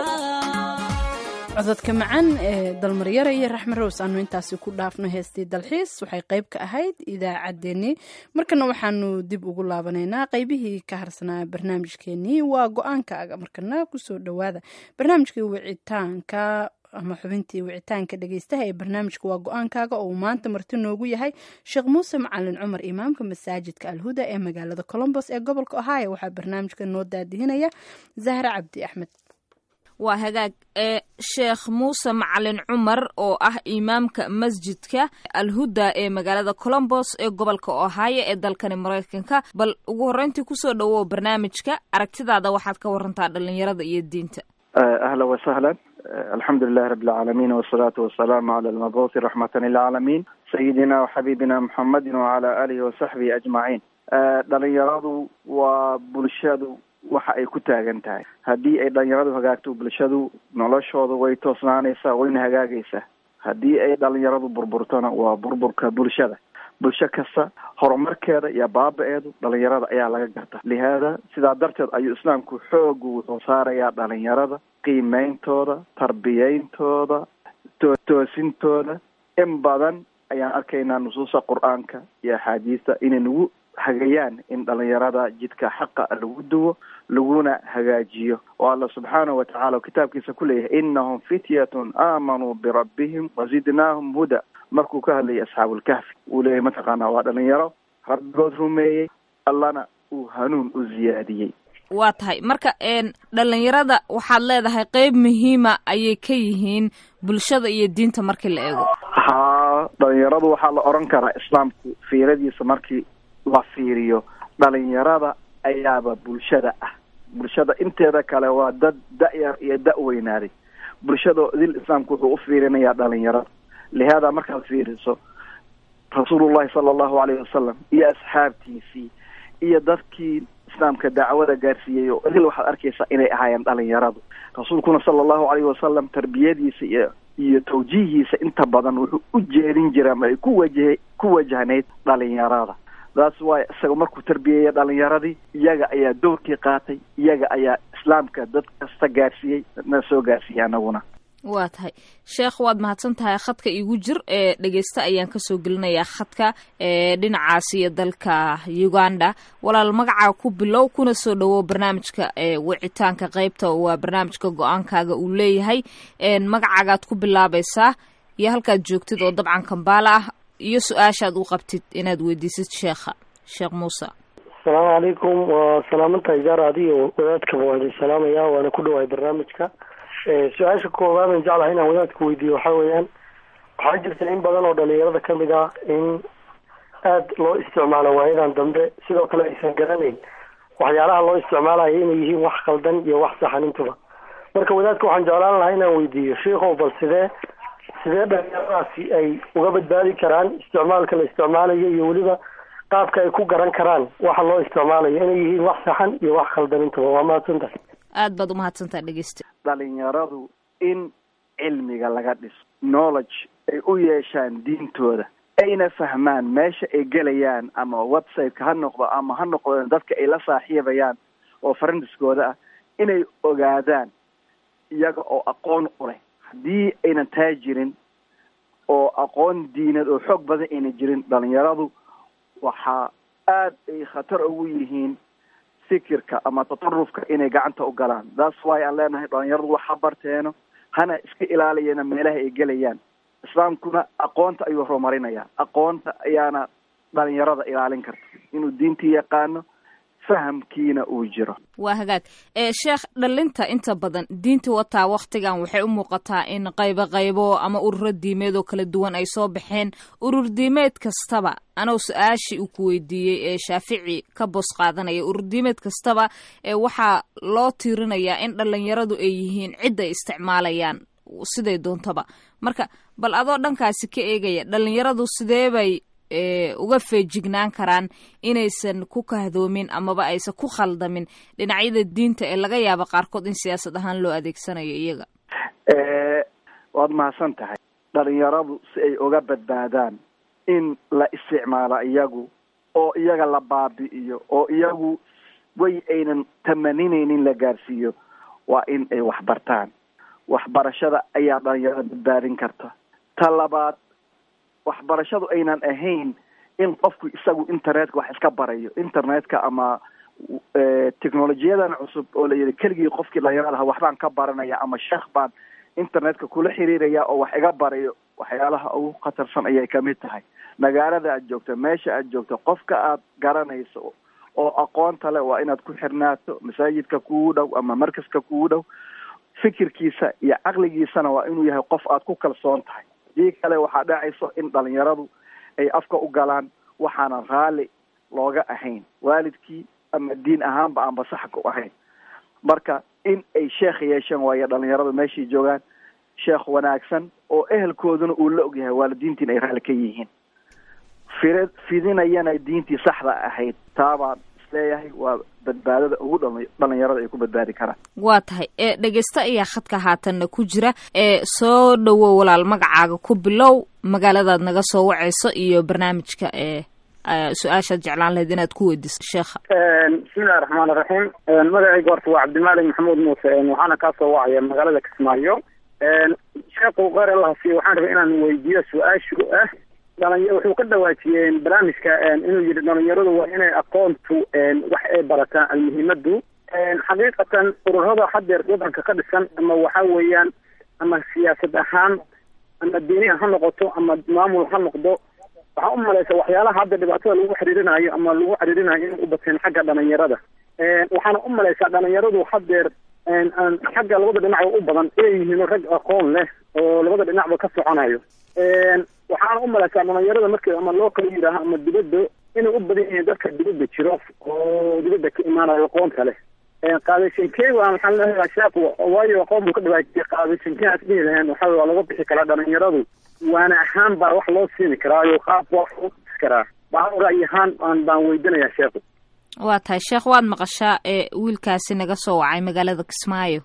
cododka macaan ee dalmaryara iyo raxme rows aanu intaasi ku dhaafno heestii dalxiis waxay qayb ka ahayd idaacaddeenii markana waxaanu dib ugu laabanaynaa qaybihii ka harsanaa barnaamijkeenii waa go-aankaaga markana kusoo dhowaada barnaamijkii wicitaanka ama xubintii wicitaanka dhegeystaha ee barnaamijka waa go-aankaaga oo uu maanta marti noogu yahay sheekh muuse macalin cumar imaamka masaajidka alhuda ee magaalada colombos ee gobolka ohio waxaa barnaamijka noo daadihinaya zahra cabdi axmed waa hagaag ee sheekh muuse macalin cumar oo ah imaamka masjidka alhuda ee magaalada colombos ee gobolka ohio ee dalkani maraykanka bal ugu horreyntii kusoo dhowow barnaamijka aragtidaada waxaad ka warantaa dhalinyarada iyo diinta أهلا وسهلا الحمد لله رب العالمين والصلاة والسلام على المبعوث رحمة للعالمين سيدنا وحبيبنا محمد وعلى آله وصحبه أجمعين dhalinyaradu waa bulshadu waxa ay ku taagan tahay haddii ay dhalinyaradu hagaagto bulshadu noloshooda way toosnaanaysaa wayna hagaagaysaa haddii ay dhalinyaradu burburtona waa burburka bulshada bulsho kasta horumarkeeda iyo baaba-eedu dhalinyarada ayaa laga garta lihaada sidaa darteed ayuu islaamku xoogu wuxuu saarayaa dhalinyarada qiimeyntooda tarbiyeyntooda toosintooda in badan ayaan arkaynaa nusuusta qur-aanka iyo axaadiista inay nagu hagayaan in dhalinyarada jidka xaqa lagu duwo laguna hagaajiyo oo alla subxaanahu watacaala kitaabkiisa ku leeyahay inahum fityatun aamanuu birabbihim wazidnaahum huda markuu ka hadlayay asxaabulkahfi uu leeyahay mataqaanaa waa dhalinyaro rabbigood rumeeyey allana uu hanuun u ziyaadiyey waa tahay marka een dhalinyarada waxaad leedahay qeyb muhiima ayay ka yihiin bulshada iyo diinta markii la eego haa dhalinyaradu waxaa la oran karaa islaamku fiiradiisa markii la fiiriyo dhalinyarada ayaaba bulshada ah bulshada inteeda kale waa dad da-yar iyo da-weynaaday bulshada dil islaamku wuxuu u fiirinayaa dhalinyarada lihaada markaad fiiriso rasuulullahi sala allahu alayhi wasalam iyo asxaabtiisii iyo dadkii islaamka dacwada gaarsiiyey oo idil waxaad arkaysaa inay ahaayeen dhalinyaradu rasuulkuna sala allahu alayhi wasalam tarbiyadiisa iyo iyo tawjiihiisa inta badan wuxuu u jeedin jiray ama ay ku wajaha ku wajahnayd dhalinyarada taas waay isaga markuu tarbiyeeyay dhalinyaradii iyaga ayaa dowrkii qaatay iyaga ayaa islaamka dad kasta gaarsiiyey na soo gaarsiiyey anaguna waa tahay sheekh waad mahadsan tahay khadka igu jir ee dhegeysta ayaan kasoo gelinayaa khadka ee dhinacaas iyo dalka uganda walaal magacaa ku bilow kuna soo dhawow barnaamijka ee wicitaanka qeybta waa barnaamijka go-aankaaga uu leeyahay magacaagaad ku bilaabaysaa iyo halkaad joogtid oo dabcan kambaala ah iyo su-aashaad u qabtid inaad weydiisid sheekha sheekh muuse asalaamu calaykum waa salaamantahay gaar adiyo wadaadkaba waan idin salaamaya waana ku dhawahay barnaamijka su-aasha koowaad aan jeclahay inaan wadaadka weydiiyo waxaa weeyaan waxaa jirta in badan oo dhalinyarada kamid ah in aada loo isticmaalo waayadan dambe sidoo kale aysan garanayn waxyaalaha loo isticmaalayo inay yihiin wax khaldan iyo wax saxan intuba marka wadaadka waxaan jeclaan lahaa inaan weydiiyo sheikow bal sidee sidee dhalinyaradaasi ay uga badbaadi karaan isticmaalka la isticmaalayo iyo weliba qaabka ay ku garan karaan waxa loo isticmaalayo inay yihiin wax saxan iyo wax khaldan intuba waa mahadsantahay aad baad umahadsantaha dhegeysta dhalinyaradu in cilmiga laga dhiso knowledge ay u yeeshaan diintooda ayna fahmaan meesha ay gelayaan ama websiteka ha noqdo ama ha noqdeen dadka ay la saaxiibayaan oo farandiskooda ah inay ogaadaan iyaga oo aqoon u leh haddii aynan taa jirin oo aqoon diineed oo xoog badan ayna jirin dhalinyaradu waxaa aada ay khatar ugu yihiin fikirka ama tatarufka inay gacanta u galaan that's why aan leenahay dhalinyaradu waxa barteeno hana iska ilaaliyana meelaha ay gelayaan islaamkuna aqoonta ayuu horumarinayaa aqoonta ayaana dhalinyarada ilaalin karta inuu diintii yaqaano fahamkiina uu jiro waa hagaag ee sheekh dhalinta inta badan diinta wataa waktigan waxay u muuqataa in qaybo qaybo ama ururo diimeed oo kala duwan ay soo baxeen urur diimeed kastaba anoo su-aashii uu ku weydiiyey ee shaafici ka boos qaadanaya urur diimeed kastaba ee waxaa loo tiirinayaa in dhalinyaradu ay yihiin cid ay isticmaalayaan siday doontaba marka bal adoo dhankaasi ka eegaya dhalinyaradu sidee bay uga feejignaan karaan inaysan ku kahdoomin amaba aysan ku khaldamin dhinacyada diinta ee laga yaabo qaarkood in siyaasad ahaan loo adeegsanayo iyaga waad mahadsan tahay dhalinyaradu si ay uga badbaadaan in la isticmaalo iyagu oo iyaga la baabi'iyo oo iyagu way aynan tamaninaynin la gaarsiiyo waa in ay waxbartaan waxbarashada ayaa dhalinyarada badbaadin karta ta labaad waxbarashadu aynan ahayn in qofku isagu internetka wax iska barayo internetka ama technolojiyadan cusub oo la yidhi keligii qofkii dhalinyaradaha waxbaan ka baranaya ama sheekh baan internetka kula xiriiraya oo wax iga barayo waxyaalaha ugu khatarsan ayay kamid tahay magaalada aad joogto meesha aad joogto qofka aad garanayso oo aqoonta leh waa inaad ku xirnaato masaajidka kugu dhow ama markaska kugu dhow fikirkiisa iyo caqligiisana waa inuu yahay qof aad ku kalsoon tahay dii kale waxaa dhacayso in dhalinyaradu ay afka u galaan waxaana raalli looga ahayn waalidkii ama diin ahaanba aanba saxka u ahayn marka in ay sheekh yeesheen waayo dhalinyaradu meeshay joogaan sheekh wanaagsan oo ehelkooduna uu la ogyahay waalidiintiin ay raalli ka yihiin fir fidinayana diintii saxda ahayd taabaan isleeyahay waa badbaadada ugu dhalinyarada ay ku badbaadi karaan waa tahay ee dhegeysta ayaa khadka haatanna ku jira ee soo dhowow walaal magacaaga ku bilow magaaladaad naga soo wacayso iyo barnaamijka ee su-aashaad jeclaan lahayd inaad ku weydiiso sheekha bismillahi raxmaan iraxiim magacayga horta waa cabdimaalik maxamuud muuse waxaana kaa soo wacaya magaalada kismaayo sheekhu kheyr allahasi waxaan rabay inaan weydiiyo su-aashu ah dhaliny wuxuu ka dhawaajiyeen barnaamijka inuu yidhi dhalinyaradu waa inay aqoontu wax ay barataan almuhiimadu xaqiiqatan ururada hadeer wadanka ka dhisan ama waxa weeyaan ama siyaasad ahaan ama diiniha ha noqoto ama maamul ha noqdo waxaa u malaysa waxyaalaha hadda dhibaatada lagu xiriirinayo ama lagu xiriirinayo inay u bateen xagga dhalinyarada waxaana u malaysaa dhalinyaradu hadeer xagga labada dhinacba u badan inay yihiin rag aqoon leh oo labada dhinacba ka soconayo waxaana u malaysaa dhalinyarada markii ama loo kala yidhaaho ama dibadda inay u badan yihiin dadka dibadda jiro oo dibadda ka imaanayo aqoonta leh qaadashankee waa maxaa leeyahay sheekhu waayo aqoon buu ka dhibaatiyey qaadashankee aad dhihi laheen waxa waa laga bixi karaa dhalinyaradu waana ahaan baa wax loo siini karaayo qaab waa u dhisi karaa baan ra'yi ahaan aan baan weydinayaa sheekhu waa tahay sheekh waad maqashaa ee wiilkaasi naga soo wacay magaalada kismaayo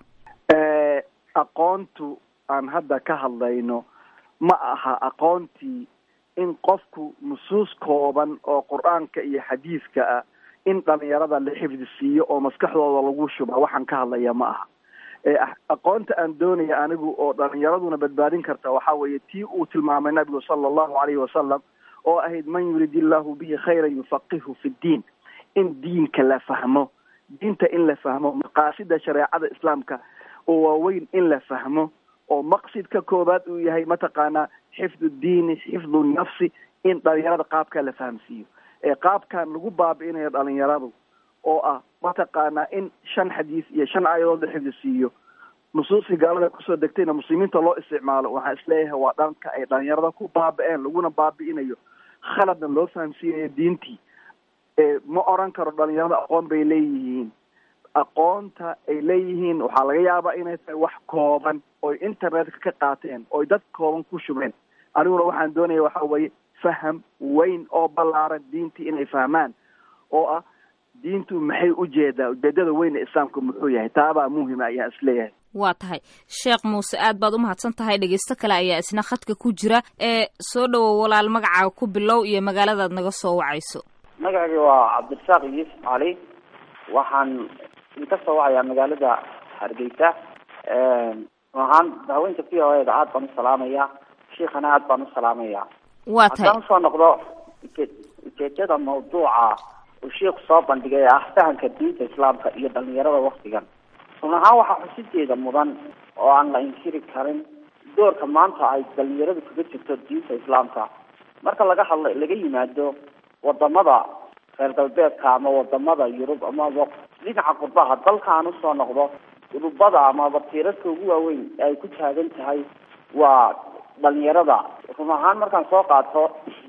aqoontu aan hadda ka hadlayno ma aha aqoontii in qofku nusuus kooban oo qur-aanka iyo xadiiska ah in dhalinyarada la xifdi siiyo oo maskaxdooda lagu shuba waxaan ka hadlaya ma aha aqoonta aan doonaya anigu oo dhalinyaraduna badbaadin karta waxaa weeye tii uu tilmaamay nabigu sala allahu alayhi wasalam oo ahayd man yurid illahu bihi khayran yufaqihu fi ddiin in diinka la fahmo diinta in la fahmo maqaasida shareecada islaamka oo waaweyn in la fahmo oo maqsidka koobaad uu yahay mataqaanaa xifdu diini xifdu nafsi in dhalinyarada qaabkaa la fahamsiiyo ee qaabkan lagu baabi'inayo dhalinyaradu oo ah mataqaanaa in shan xadiis iyo shan aayadood la xifdi siiyo nusuusii gaalada kusoo degtayna muslimiinta loo isticmaalo waxaan isleeyahay waa dhanka ay dhalinyarada ku baabi'een laguna baabi'inayo khaladna loo fahamsiinayo diintii ma oran karo dhalinyarada aqoon bay leeyihiin aqoonta ay leeyihiin waxaa laga yaabaa inay tahay wax kooban oy internetka ka qaateen oy dad kooban ku shubeen aniguna waxaan doonaya waxa weeye faham weyn oo ballaaran diintii inay fahmaan oo ah diintu maxay ujeedaa ujeedada weyna islaamka muxuu yahay taabaa muhima ayaa isleeyahay waa tahay sheekh muuse aad baad u mahadsan tahay dhegeysto kale ayaa isna khadka ku jira ee soo dhowow walaal magacaaga ku bilow iyo magaaladaad naga soo wacayso magacayga waa cabdirasaaq yuusuf cali waxaan idinka soo wacayaa magaalada hargeysa ahaan haweenka v o eda aad baan u salaamaya shiikhana aad baan u salaamaya waa tahay haddaan usoo noqdo ujeedada mawduuca uu shiikhu soo bandhigay ah fahamka diinta islaamka iyo dhalinyarada waktigan run ahaan waxaa xusideeda mudan oo aan la inkiri karin doorka maanta ay dhalinyaradu kaga jirto diinta islaamka marka laga hadla laga yimaado wadamada reer galbeedka ama wadamada yurub amaba dhinaca qurbaha dalka aan usoo noqdo urubada amaba tiirarka ugu waaweyn ee ay ku taagan tahay waa dhalinyarada run ahaan markaan soo qaato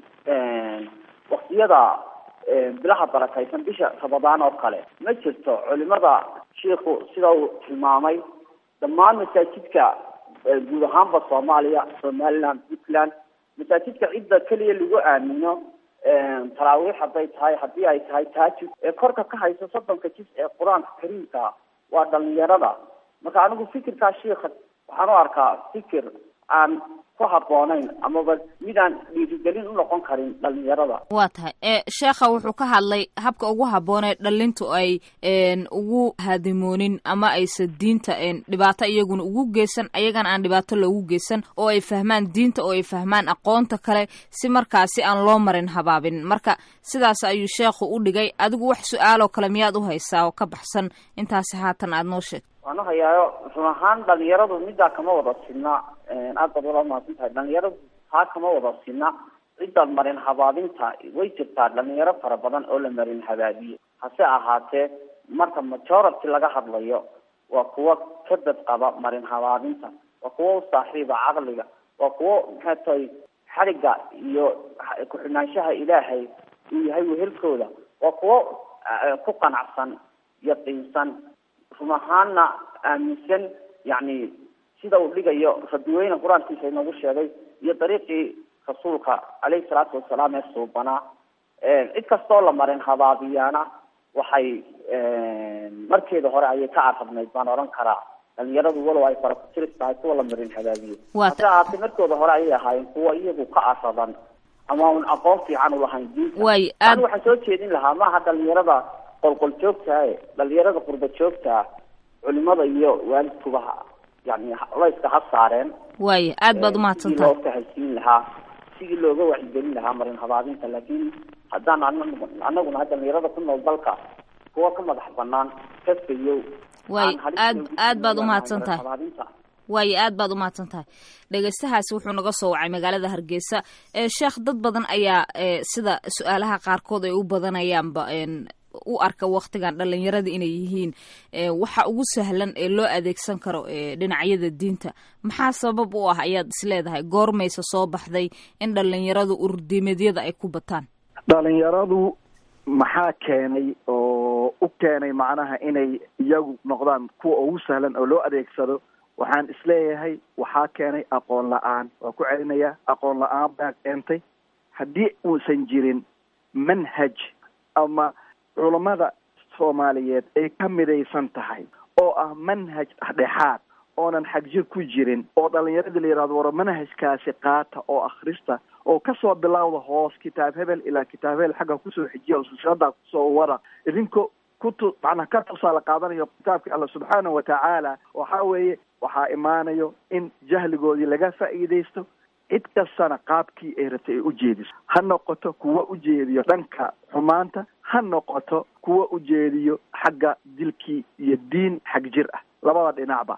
waktiyada bilaha barakaysan bisha rabadaan oo kale ma jirto culimada shiikhu sida uu tilmaamay dhammaan masaajidka guud ahaanba soomaaliya somaliland puntland masaajidka cidda keliya lagu aamino taraawiix hadday tahay haddii ay tahay taajud ee korka ka haysa soddonka jis ee qur-aanka kariimka waa dhalinyarada marka anigu fikirkaa shiika waxaan u arkaa fikir aan ku haboonayn amaba mid aan dhiirigelin u noqon karin dhalinyarada waa tahay e sheekha wuxuu ka hadlay habka ugu habboonee dhalintu ay ugu hadimoonin ama aysa diinta dhibaato iyaguna ugu geysan ayagana aan dhibaato loogu geysan oo ay fahmaan diinta oo ay fahmaan aqoonta kale si markaasi aan loo marin habaabin marka sidaas ayuu sheekhu u dhigay adigu wax su-aaloo kale miyaad u haysaa oo ka baxsan intaasi haatan aada noo sheegto waan uhayaayo run ahaan dhalinyaradu middaa kama wada sidna aad baad wala mahadsan tahay dhalinyaradu taa kama wada sidna cidda marin habaabinta way jirtaa dhalinyaro fara badan oo la marin habaabiye hase ahaatee marka majority laga hadlayo waa kuwo ka dad qaba marin habaabinta waa kuwo u saaxiiba caqliga waa kuwo maxay tahay xadhigga iyo ku-xidhnaanshaha ilaahay uu yahay wehelkooda waa kuwo ku qanacsan yaqiinsan run ahaana aaminsan yani sida uu dhigayo rabiweyne qur-aankiisa inoogu sheegay iyo dariiqii rasuulka caleyhi salaatu wasalaam ee suubanaa cid kastoo la marin habaabiyaana waxay markeeda hore ayay ka carabnayd baan odhan karaa dhalinyaradu walow ay fara kutiris tahay kuwa la marin habaabiye hase ahaatee markooda hore ayay ahaayeen kuwa iyagu ka aradan ama un aqoon fiican ulahayn diinta way ani waxaan soo jeedin lahaa maaha dhalinyarada qolqol joogtaa e dhalinyarada qurba joogtaa culimada iyo waalidkuba yani layska ha saareen waaya aad baad umahadsan sidii tahay loo fahaysiin lahaa sidii looga wacyigelin lahaa marin habaabinta laakiin haddaan anagu anaguna dhalinyarada ku nool dalka kuwa ka madax banaan kaskayow waay aad aad baad umahadsan tahay waayo aad baad umahadsan tahay dhegeystahaasi wuxuu naga soo wacay magaalada hargeysa ee sheekh dad badan ayaa e sida su-aalaha qaarkood ay u badanayaanba u arka waktigan dhalinyarada inay yihiin waxa ugu sahlan ee loo adeegsan karo dhinacyada diinta maxaa sabab u ah ayaad isleedahay goormaysa soo baxday in dhalinyaradu ururdiimeedyada ay ku bataan dhalinyaradu maxaa keenay oo u keenay macnaha inay iyagu noqdaan kuwa ugu sahlan oo loo adeegsado waxaan isleeyahay waxaa keenay aqoon la-aan waa ku celinayaa aqoon la-aan baa keentay haddii uusan jirin manhaj ama culammada soomaaliyeed ay ka midaysan tahay oo ah manhaj dhexdhexaad oonan xagjir ku jirin oo dhalinyaradii la yidhahdo war manhajkaasi qaata oo akhrista oo kasoo bilowda hoos kitaab hebel ilaa kitaab hebel xagga kusoo xijiya oo silsiladaa kusoo wada idinko kutu macnaa ka tusaale qaadanayo kitaabka alla subxaanahu watacaala waxaa weeye waxaa imaanayo in jahligoodii laga faa'iidaysto cid kastana qaabkii ay rabtay ay u jeediso ha noqoto kuwa u jeediyo dhanka xumaanta ha noqoto kuwa u jeediyo xagga dilkii iyo diin xag jir ah labada dhinacba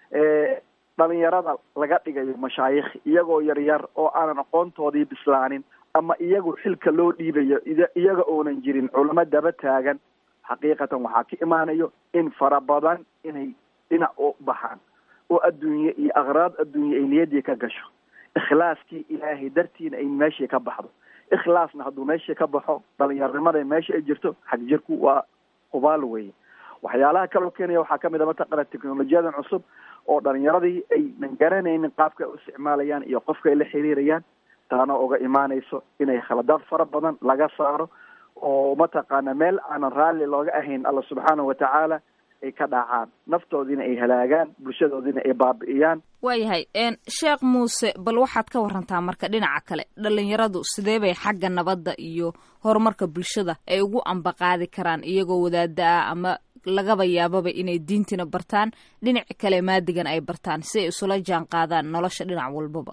dhalinyarada laga dhigayo mashaayikh iyagoo yaryar oo aanan aqoontoodii bislaanin ama iyagu xilka loo dhiibayo iyaga oonan jirin culamo daba taagan xaqiiqatan waxaa ka imaanayo in fara badan inay dhinac u baxaan oo adduunye iyo akhraad adduunye ay niyaddii ka gasho ikhlaaskii ilaahay dartiina ay meeshii ka baxdo ikhlaasna hadduu meeshii ka baxo dhalinyaronimada meesha ay jirto xag jirku waa hubaal weeye waxyaalaha kaloo keenaya waxaa kamid a mataqana technolojiyadan cusub oo dhalinyaradii aynan garanaynin qaabka ay u isticmaalayaan iyo qofka ay la xiriirayaan taana uga imaanayso inay khaladaad fara badan laga saaro oo mataqaana meel aanan raalli looga ahayn alla subxaanahu watacaala ay ka dhacaan naftoodiina ay halaagaan bulshadoodiina ay baabi'iyaan waayahay sheekh muuse bal waxaad ka warantaa marka dhinaca kale dhalinyaradu sidee bay xagga nabadda iyo horumarka bulshada ay ugu ambaqaadi karaan iyagoo wadaada ah ama lagaba yaababa inay diintina bartaan dhinaca kale maadigan ay bartaan si ay isula jaan qaadaan nolosha dhinac walbaba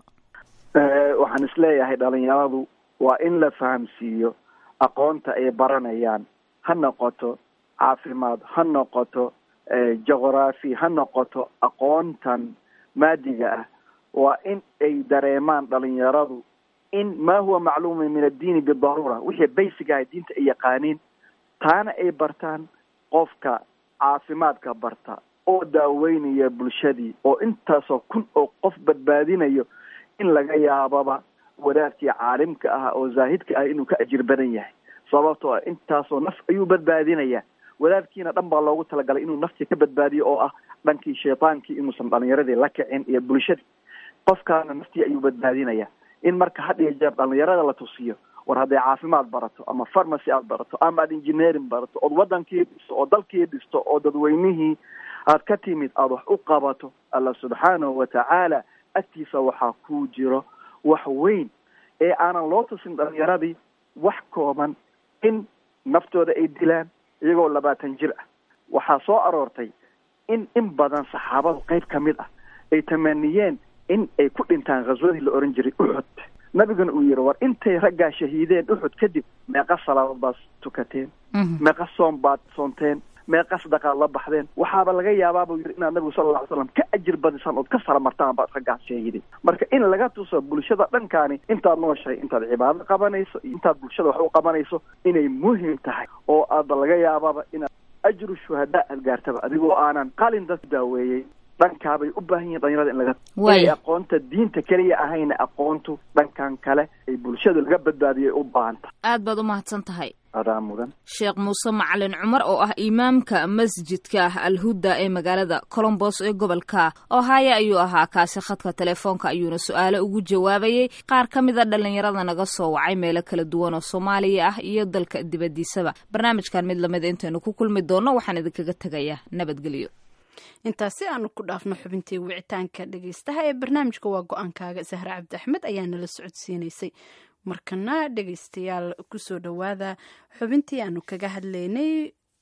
waxaan isleeyahay dhalinyaradu waa in la fahamsiiyo aqoonta ay baranayaan ha noqoto caafimaad ha noqoto juqraafi ha noqoto aqoontan maadiga ah waa in ay dareemaan dhalinyaradu in ma huwa macluuma min addiini bidaruura wixii basic ah diinta ay yaqaaniin taana ay bartaan qofka caafimaadka barta oo daaweynaya bulshadii oo intaasoo kun oo qof badbaadinayo in laga yaababa wadaadkii caalimka ah oo zaahidka ah inuu ka ajir badan yahay sababtoo ah intaasoo naf ayuu badbaadinaya wadaadkiina dhan baa loogu talagalay inuu naftii ka badbaadiyo oo ah dhankii shaytaankii inuusan dhalinyaradii la kicin iyo bulshadii qofkaana naftii ayuu badbaadinaya in marka had iyo jeer dhalinyarada la tusiyo war hadday caafimaad barato ama farmacy aad barato ama aad engineering barato ood wadankii dhisto oo dalkii dhisto oo dadweynihii aad ka timid aada wax u qabato alla subxaanahu watacaala agtiisa waxaa ku jiro wax weyn ee aanan loo tusin dhalinyaradii wax kooban in naftooda ay dilaan iyagoo labaatan jir ah waxaa soo aroortay in in badan saxaabadu qayb ka mid ah ay tamaniyeen in ay ku dhintaan khaswadii la ohan jiray uxud nabiguna uu yihi war intay raggaa shahiideen uxud kadib meeqa salaadood baad tukateen meeqa soom baad soonteen meeqa sadaqaad la baxdeen waxaaba laga yaabaa buu yidhi inaad nabigu sala lla ly slam ka ajir badisaan ood ka saramartaan baad raggaas shahiiday marka in laga tuso bulshada dhankaani intaad nooshahay intaad cibaado qabanayso iyo intaad bulshada wax u qabanayso inay muhim tahay oo aada laga yaababa inaad ajru shuhadaa aad gaartaba adigoo aanan qalin dad daaweeyey dhankaabay u baahan yihin dhalinyarada in laga inay aqoonta diinta keliya ahayna aqoontu dhankan kale ay bulshada laga badbaadiyay u baahanta aad baad u mahadsan tahay adaa mudan sheekh muuse macalin cumar oo ah imaamka masjidka alhuda ee magaalada colombos ee gobolka ohaya ayuu ahaa kaasi khadka telefoonka ayuuna su-aale ugu jawaabayay qaar ka mid a dhalinyarada naga soo wacay meelo kala duwan oo soomaaliya ah iyo dalka dibadiisaba barnaamijkan mid lamid intaynu ku kulmi doonno waxaan idinkaga tegayaa nabadgelyo intaasi aanu ku dhaafno xubintii wicitaanka dhegeystaha ee barnaamijka waa go-aankaaga sahre cabdi axmed ayaa nala socodsiinaysay markana dhegeystayaal kusoo dhowaada xubintii aanu kaga hadlaynay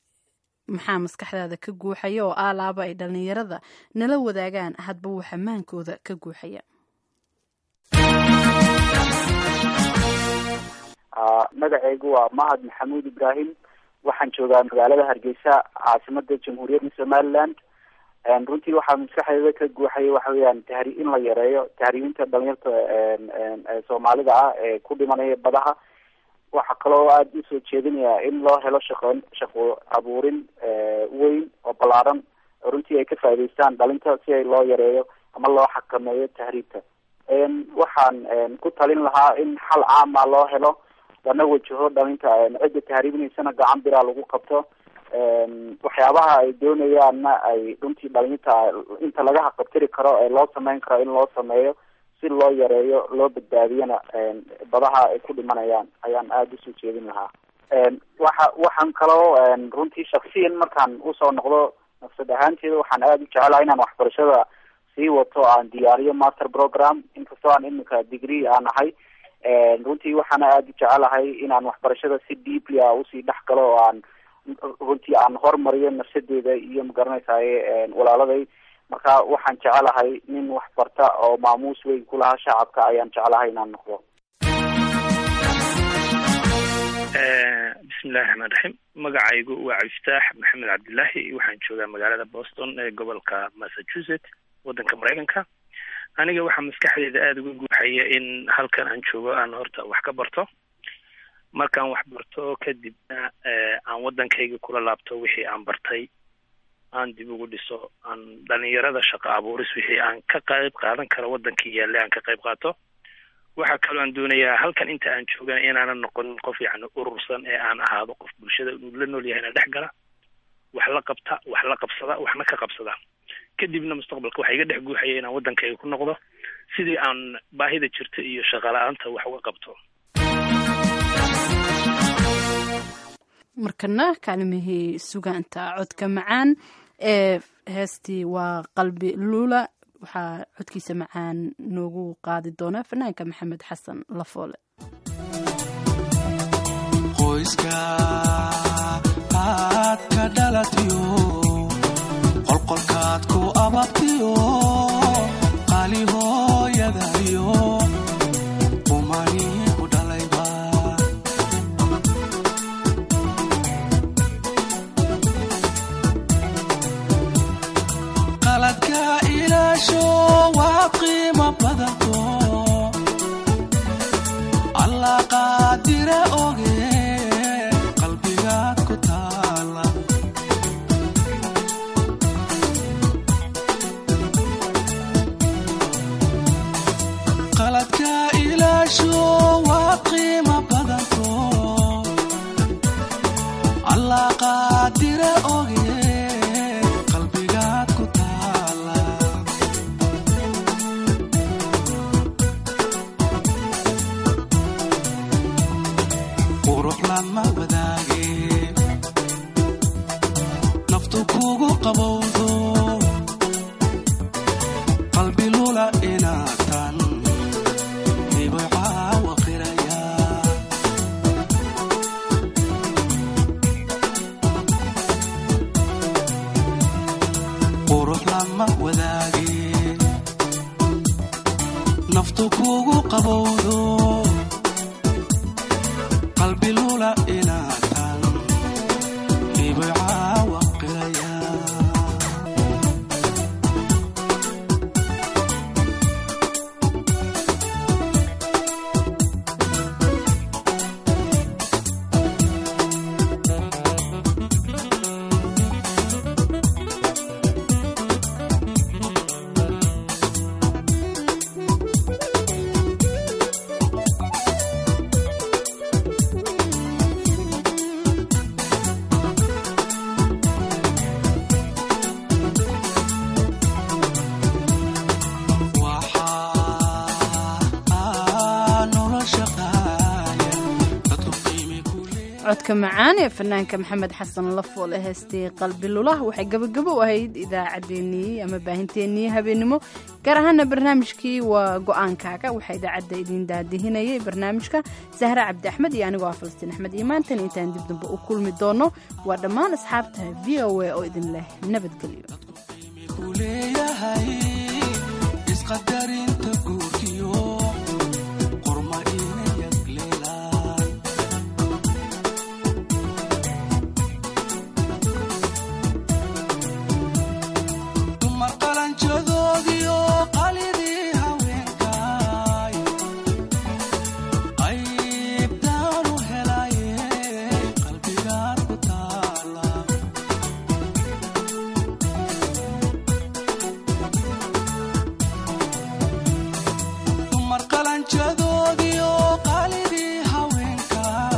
maxaa maskaxdaada ka guuxaya oo aalaaba ay dhallinyarada nala wadaagaan hadba waxa maankooda ka guuxaya magacaygu waa mahad maxamuud ibraahim waxaan joogaa magaalada hargeysa caasimada jamhuuriyadda somaliland runtii waxaa maskaxdeeda ka guuxaya waxa weeyaan tahri in la yareeyo tahriibinta dhalinyarta soomaalida ah ee ku dhimanaya badaha waxaa kaloo aada usoo jeedinaya in loo helo shaqo shaqo abuurin weyn oo ballaaran oo runtii ay ka faa'idaystaan dhalinta si ay loo yareeyo ama loo xakameeyo tahriibta waxaan ku talin lahaa in xal caama loo helo lana wajaho dhalinta cidda tahriibinaysana gacan biraa lagu qabto waxyaabaha ay doonayaanna ay runtii dhalinta inta laga haqabtiri karo ee loo sameyn karo in loo sameeyo si loo yareeyo loo badbaadiyana badaha ay ku dhimanayaan ayaan aada usoo jeedin lahaa waxa waxaan kaloo runtii shaksiyan markaan usoo noqdo nafsad ahaanteeda waxaan aada u jecelahay inaan waxbarashada sii wato aan diyaariyo master program inkastoo aan iminka degree aan ahay runtii waxaana aada u jecelahay inaan waxbarashada si deeply a usii dhex galo oo aan runtii aan hormariyo nafsadeeda iyo magaranaysaye walaaladay marka waxaan jecelahay nin waxbarta oo maamuus weyn ku lahaa shacabka ayaan jecelahay inaan noqdo bismillahi raxmaan raxiim magacaygu waa cabdiftaax maxamed cabdilaahi waxaan joogaa magaalada boston ee gobolka massachusetts waddanka maraykanka aniga waxaa maskaxdeyda aada uga guuxaya in halkan aan joogo aan horta wax ka barto markaan wax barto kadibna aan waddankayga kula laabto wixii aan bartay aan dib ugu dhiso aan dhalinyarada shaqo abuuris wixii aan ka qayb qaadan karo waddankii yaallay aan ka qayb qaato waxaa kaloo aan doonayaa halkan inta aan joogana inaanan noqonin qof yacni urursan ee aan ahaado qof bulshada uu la nool yahayna dhex gala wax la qabta wax la qabsada waxna ka qabsada kadibna mustaqbalka waxaa iga dhex guuxaya inaan waddankayga ku noqdo sidii aan baahida jirta iyo shaqala-aanta wax uga qabto markana kaalimihii sugaanta codka macaan ee heestii waa qalbi luula waxaa codkiisa macaan noogu qaadi doona fanaanka maxamed xasan lafoole qoyska aad ka dhalatiyo qolqolkaad ku ababtiyo qaali hooyadayo umani ku dhalayba qaladka ilaasho waa qiimo badanto allah qaadira oge qalbigaad ku taala qaladka ilaasho waa qiimo badanto allah qaadira oge qalbigaad ku taala qurux lama wadaage naftu kugu qabowdo qalbi lula inaatan hibo caawa qiraya qurux lama wadaage naftu kugu qabowdo qalbi lula inaatan hibo caawa qiraya codka macaan ee fanaanka maxamed xasan lafoole heestii qalbi lulah waxay gabagabo u ahayd idaacaddeenii ama baahinteenii habeenimo gaar ahaana barnaamijkii waa go-aankaaga waxaa idaacadda idiin daadihinayay barnaamijka sahre cabdi axmed iyo anigoo ah falastiin axmed iyo maantan intaan dib dambe u kulmi doono waa dhammaan asxaabta v o a oo idin leh nabadgelyo leeyahay isqadarinta guurkiyo qorma ina yagleelaan dumar qalanjadoodiyo qalidii haweenkaay qaybtaanu helaye qalbigaad ku taala dumar qalanjadoodiyo qalidii haweenkaay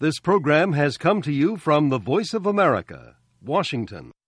This program has come to you from the Voice of America, Washington.